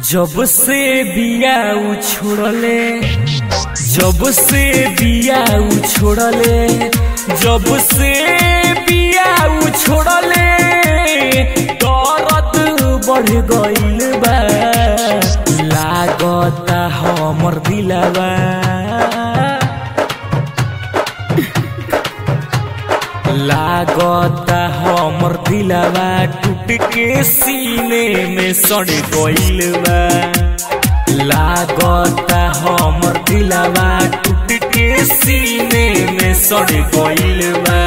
जब से बिया उछोड़ले जब से बिया उछोड़ले जब से बिया उछोड़ले दर्द बढ़ गइल बा लागता हमर दिलवा लागता हमर दिलवा टूट के सीने में सड़ गइल बा लागता हमर दिलवा टूट के सीने में सड़ गइल बा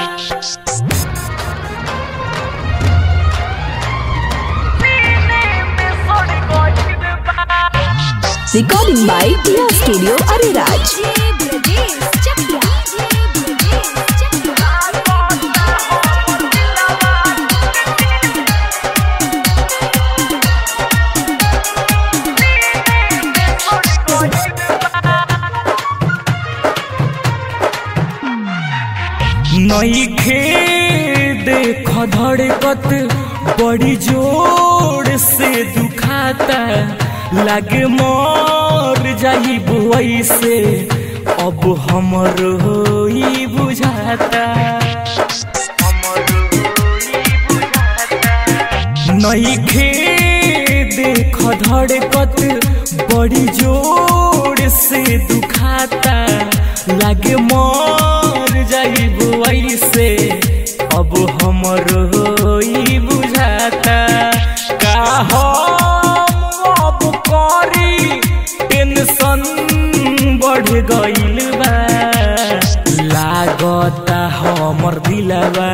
Recording by Tia Studio Ariraj. नईखे देख धड़कत बड़ी जोर से दुखाता लागे मर जाई बुआई से अब हमर होई बुझाता नईखे देख धड़कत बड़ी जोर से दुखाता लागे मर जाई बुआई से अब हमर होई बुझाता का हम अब करी टेंशन बढ़ गइल बा लागता हमर दिलवा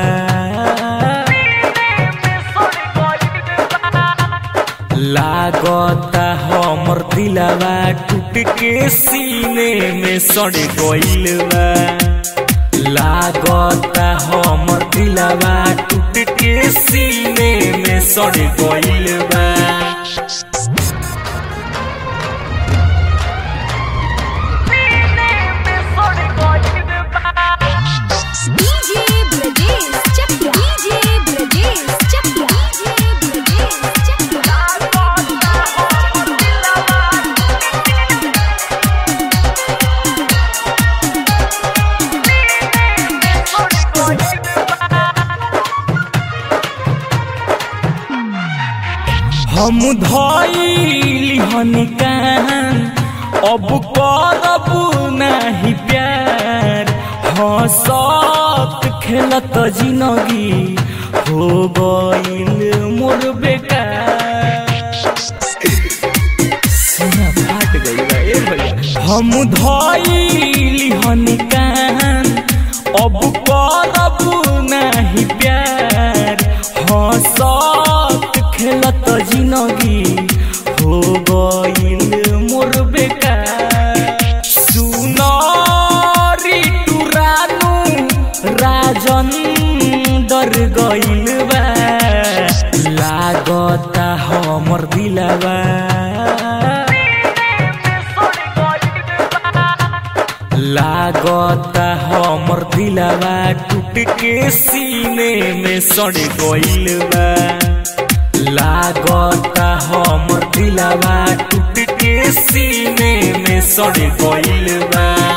लागता हमर दिलवा टूट के सीने में सड़ गइल बा लागता हमर दिलवा टूट के सीने में सड़ गइल बा DJ Brajesh Chakya. DJ Brajesh Chakya. DJ Brajesh Chakya. हम धइली हनिकान अब करब नाही प्यार हंसत खेलत जिनगी हो गइल मोर बेकार सीना फाट गइल बा ए भैया हम धइली हनिकान अब करब नाही प्यार हंसत खेलत जिनगी हो गइल मोर बेकार सुनरी टुरानु राजन डर गइल बा लागता हमर दिलवा लागता हमर दिलवा टूट के सीने में सड़ गइल बा लागता हमर दिलवा टूट के सीने में सड़ गइल बा